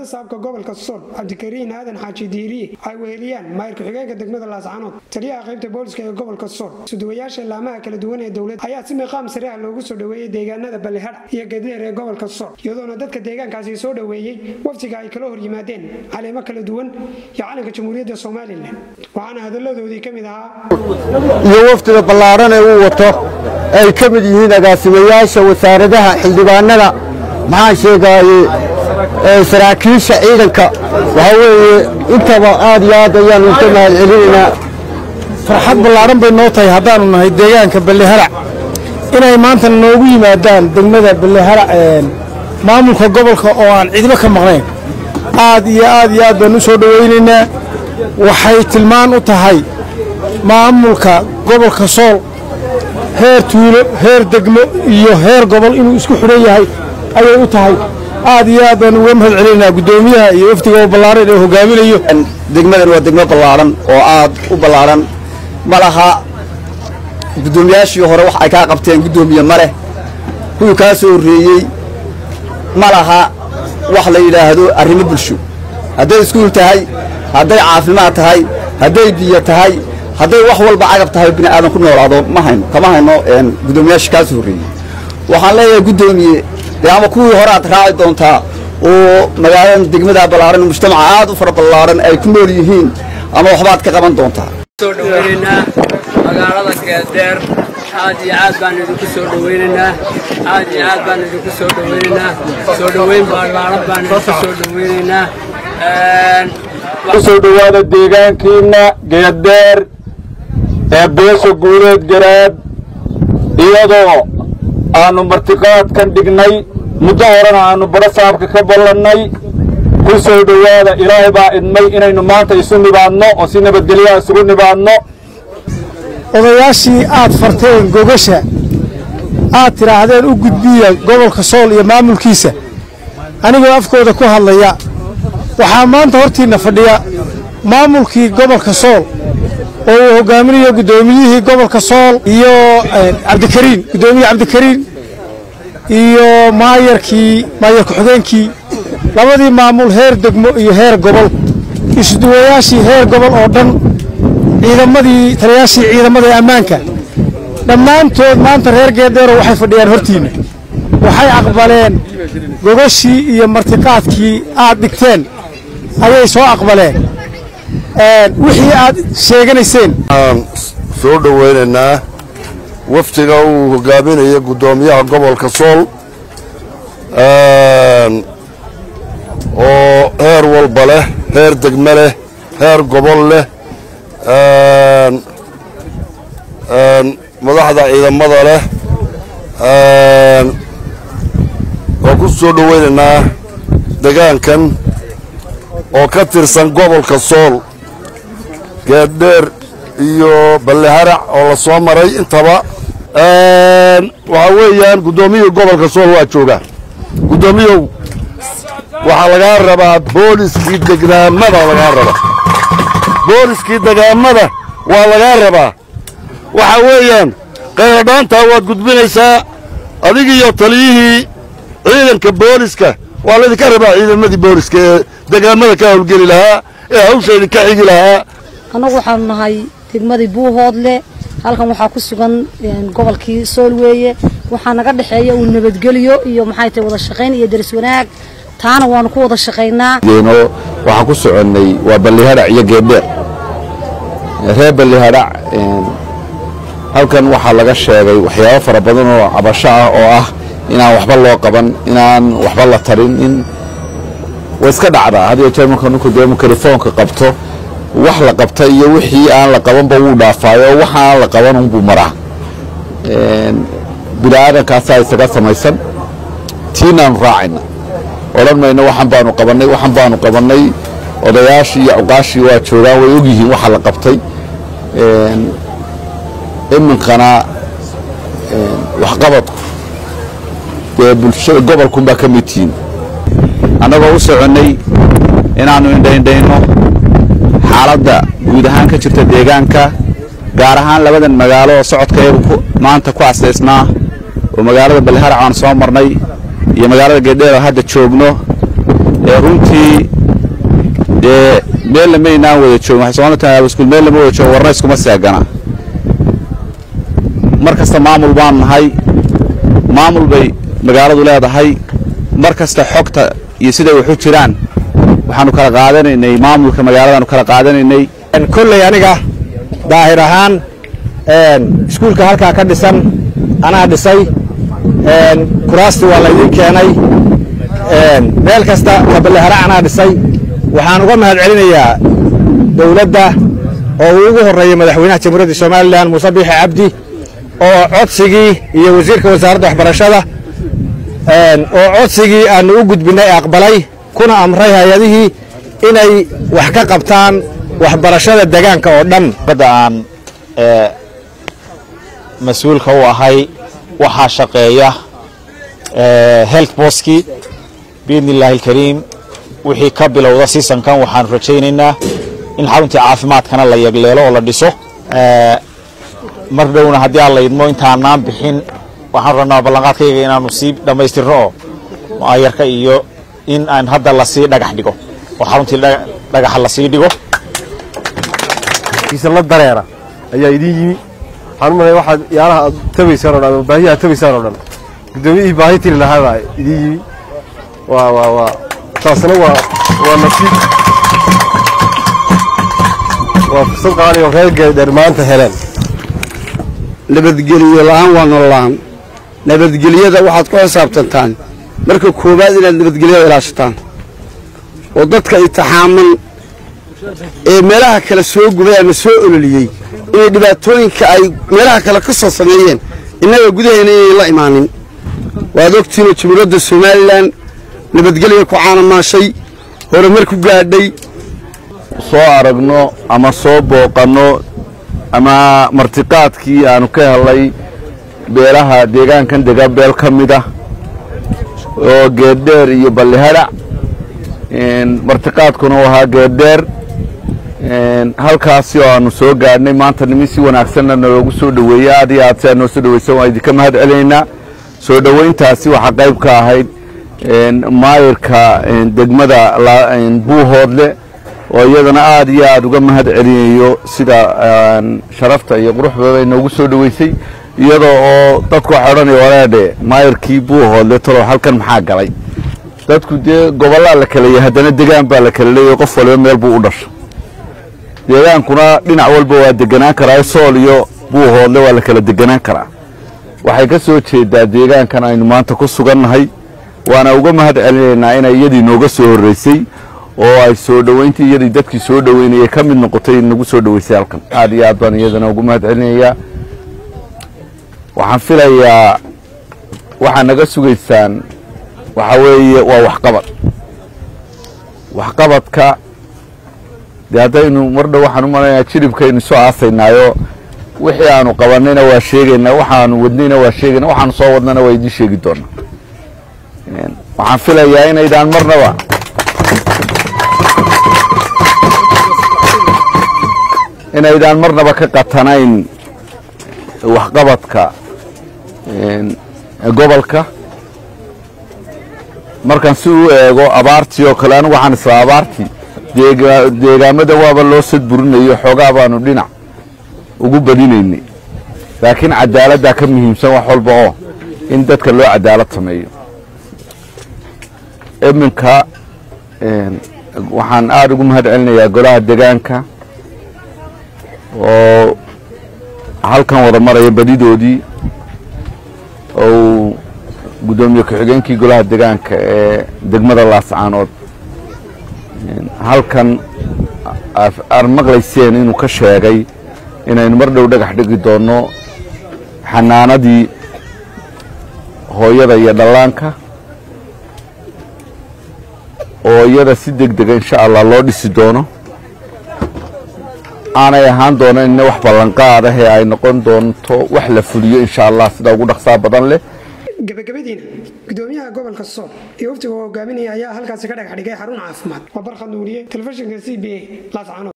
barasaabka gobolka sool cabdikariin aadan xaaji diiriye ay weheliyaan maayir ku-xigeenka degmada laascanood taliyaha qaybta booliska ee gobolka sool suduwayaasha laamaha kala duwan ee dowladda ayaa si miiqaam sare ah loogu soo dhoweeyey deegaanada ballihadha iyo gadeer ee gobolka sool iyadoona dadka deegaankaasi soo dhoweeyey waftiga ay kala hor yimaadeen caleemo kala duwan iyo calanka jamhuuriyadda somalilan waxaana hadalladoodii ka mid ahaa iyo wafdiga ballaaran ee uu wato ay ka mid yihiin agaasimayaasha wasaaradaha xildhibaanada maxaan sheegaaye saraakiisha ciidanka waxaa weeye intaba aad iyo aad ayaannu ka mahad celinaynaa farxad ballaaran bay noo tahay haddaannu nahay deegaanka balliharac inay maanta noogu yimaadaan degmada balliharac maamulka gobolka oo aan cidba ka maqnayn aad iyo aad iyo aad baannu u soo dhowaynaynaa waxay tilmaan u tahay maamulka gobolka sool heer tuulo heer degmo iyo heer gobol inuu isku xidhan yahay ayay u tahay aad iyo aad baanu uga mahad celinaynaa guddoomiyaha iyo wafdiga oo ballaaran ee hogaaminayo degmadan waa degmo ballaaran oo aad u ballaaran ma laha guddoomiyaashii hore wax ay kaa qabteen guddoomiye ma leh kuwii kaa soo horreeyey ma laha wax la yidhaahdo arrimo bulsho hadday iskuul tahay hadday caafimaad tahay hadday biyo tahay hadday wax walba cagab tahay bini aadan ku noolaado ma hayno kama hayno guddoomiyaashii kaa soo horreeyey waxaan leeyahay guddoomiye dee ama kuwii hore aad raaci doontaa oo magaaladan degmada ballaaran mujtamaca aad u fara ballaaran ay ku nool yihiin ama waxbaad ka qaban doontaa soo dhawaynaynaa magaalada geedeer aad iyo aad baan idinku soo dhawaynaynaa aad iyo aad baan idinku soo dhawaynaynaa soo dhowayn ballaaran baan idinku soo dhawaynaynaa kusoo dhowaada deegaankiinna geedeer ee beesha guuleed garaad iyadoo aannu martiqaadkan dhignay muddo horena aannu badho saabka ka ballannay ku soo dhowaada ilaahay baa idmay inaynu maanta isu nibaadno oo si nabadgelyaha isugu nibaadno odayaashii aad farteen gogasha aad tidhaahdeen u gudbiya gobolka sool iyo maamulkiisa anigoo afkooda ku hadlaya waxaa maanta hortiinna fadhiya maamulkii gobolka sool oo uu hogaaminayo guddoomiyihii gobolka sool iyo cabdikariin guddoomiye cabdikariin iyo maayarkii maayar ku-xigeenkii labadii maamul heer degmo iyo heer gobol isuduwayaashii heer gobol oo dhan ciidamadii taliyaashii ciidamada ee ammaanka dhammaantood maanta reer geedeero waxay fadhiyaan hortiinna waxay aqbaleen gogashii iyo martiqaadkii aad dhigteen ayay soo aqbaleen wixii aad sheeganayseen waxaan soo dhowaynaynaa wafdiga uu hogaaminayo guddoomiyaha gobolka sool oo heer walba leh heer degme leh heer gobol leh madaxda ciidamada leh waan ku soo dhowaynaynaa degaankan oo ka tirsan gobolka sool geeddheer iyo balliharac oo la soo maray intaba waxaa weeyaan guddoomiyihii gobolka sool waa joogaa guddoomiyow waxaa lagaa rabaa booliskii degaamada lagaa rabaa booliskii degaamada waa lagaa rabaa waxaa weeyaan qayladhaantaa waad gudbinaysaa adigiiyo taliyihii ciidanka booliska waa laydinka rabaa ciidamadii booliska ee degaamada ka howlgeli lahaa ee hawsha idinka xigi lahaa annagu waxaanu nahay degmadii buuhoodle halkan waxaa ku sugan gobolkii sool weeye waxaa naga dhexeeya uu nabadgeliyo iyo maxay tahay wada shaqayn iyo daris wanaag taana waanu ku wada shaqaynaa waxaan ku soconnay waa ballihadhac iyo geeddheer reer ballihadhac halkan waxaa laga sheegay waxyaabo fara badan oo cabasho ah oo ah inaan waxba loo qaban inaan waxba la tarin in way iska dhacdaa had iyo jeer marka ninku dee mikrofoonka qabto wax la qabta iyo wixii aan la qabanba wuu dhaafaayo waxa aan la qaban unbuu maraa bini'aadankaasaa isaga samaysan tiinaanu raacayna odhan mayno waxan baanu qabannay waxan baanu qabannay odayaashii iyo cuqaashii waa joogaan way ogyihiin waxa la qabtay iminkana waxqabadku dee bulshada gobolkunbaa ka mid tihiin annagoo u soconnay inaannu indhaindhayno xaaladda guud ahaan ka jirta deegaanka gaar ahaan labadan magaalo oo socodkayagu maanta ku asaysnaa oo magaalada balliharac aan soo marnay iyo magaalada geedheer oo hadda joogno ee runtii dee meel lamaynaan wada joogin waxay soomaalida tahay iskuul meel lama wada joogo warna iskuma seegana mar kasta maamul baan nahay maamul bay magaaladu leedahay mar kasta xogta iyo siday waxu jiraan waxaanu kala qaadanaynay maamulka magaaladaanu kala qaadanaynay kolley aniga daahir ahaan iskuulka halkaa ka dhisan anaa dhisay kuraastii waa laydiin keenay meel kasta kaballehara anaa dhisay waxaan uga mahad celinayaa dowladda oo uu ugu horreeyey madaxweynaha jamhuuriyadda somalilan muuse biixi cabdi oo codsigii iyo wasiirka wasaaradda waxbarashada oo codsigii aanu u gudbinnay aqbalay kuna amray hay-adihii inay wax ka qabtaan waxbarashada degaanka oo dhan badda aan mas-uulka u ahay waxaa shaqeeya health boskii biidni illaahi alkariim wixii ka bilowda seasonkan waxaanu rajaynaynaa in xaruntii caafimaadkana la yegleelo oo la dhiso mar dhowna haddii aan la idmo intaanaan bixin waxaan rabnaa ballanqaadkayga inaanu sii dhammaystirno oo mu'ayarka iyo in aan hadda lasii dhagax dhigo oo xaruntii dhagaxa lasii dhigo kiisala dareera ayaa idiin yimi waxaan u malaya waxaad yaalaha aad tabaysaan o dhan ama baahiya aad tabaysaan oo dhan guddoomiyihii baahi tiri lahaa baa idiin yimi waa waa waa taasna waa waa nasiib waa fursad qaali oo reer geedheer maanta heleen nabadgeliyo la'aan waa nololaan nabadgelyada waxaad ku xisaabtantaan marka koowaad inaad nabadgelyada ilaashataan oo dadka itixaaman ee meelaha kale soo gubay ama soo ololiyey inay dhibaatooyinka ay meelaha kale ka soo sameeyeen innaga gudaheena inay la imaanin waad ogtiinoo jamhuuriyadda somalilan nabadgelya ku caanamaashay horumar ku gaadhay soo aragno ama soo booqanno ama martiqaadkii aanu ka helay beelaha deegaankan dega beel ka mid ah oo geeddheer iyo ballihadhac martiqaadkuna u ahaa geeddheer halkaasi oo aanu soo gaadhnay maanta nimin si wanaagsanna naloogu soo dhoweeyey aad iyo aad si aad noo soo dhoweysan waan idinka mahad celinaynaa soo dhoweyntaasi waxaa qayb ka ahayd maayirka degmada buuhoodle oo iyadana aad iyo aad uga mahad celinayo sida sharafta iyo quruxdooda inoogu soo dhoweysay iyadoo oo dadku waxay odhanaya walaadhe maayirkii buuhoodle talow halkan maxaa galay dadku dee gobollaa la kala yahay haddana degaan baa la kala leeyahay qof waliba meel buu u dhasho deegaankuna dhinac walba waa deganaan karaa sool iyo buuhoodle waa la kala deganaan karaa waxay ka soo jeedaa deegaankan aynu maanta ku sugannahay waana uga mahad celinaynaa inay iyadii nooga soo horreysay oo ay soo dhoweyntii iyadii dadkii soo dhoweynayay ka mid noqotay nagu soo dhoweysay halkan aad iyo aad baan iyadana ugu mahad celinayaa waxaan filayaa waxaa naga sugaysaan waxaa weeye waa waxqabad waxqabadka dee haddaynu mar dhow waxaan u malanayaa jiribkaynu soo aasaynaayo wixii aanu qabannayna waa sheegaynaa waxaanu wadnayna waa sheegayna waxaanu soo wadnana waa idiin sheegi doonaa waxaan filayaa inaydaan marnaba inaydaan marnaba ka qatanayn waxqabadka gobolka markaan si u eego abaartii oo kale anigu waxaan islaa abaartii deegaamada waaba loo sadburinayo xoogaa baanu dhinac ugu badinaynay laakiin cadaaladdaa ka muhiimsan wax walba oo in dadka loo cadaalad sameeyo iminka waxaan aada ugu mahad celinayaa golaha degaanka oo halkan wada maraya badidoodii ou guddoomiye ku-xigeenkii golaha degaanka ee degmada laascaanood halkan aad maqlayseen inuu ka sheegay inaynu mar dhow dhagax dhigi doonno xanaanadii hooyada iyo dhallaanka oo iyada si deg dega insha allah loo dhisi doono aanay ahaan doono inna wax ballanqaad ah ee ay noqon doonto wax la fuliyo insha allah sida ugu dhaqsaa badan leh gabagabadiina gudoomiyaha gobolka sool iyo waftiga hogaaminaya ayaa halkaasi ka dhagax dhigay xarun caafimaad waa barkhad nuuriye telefishinka c b a laascaanood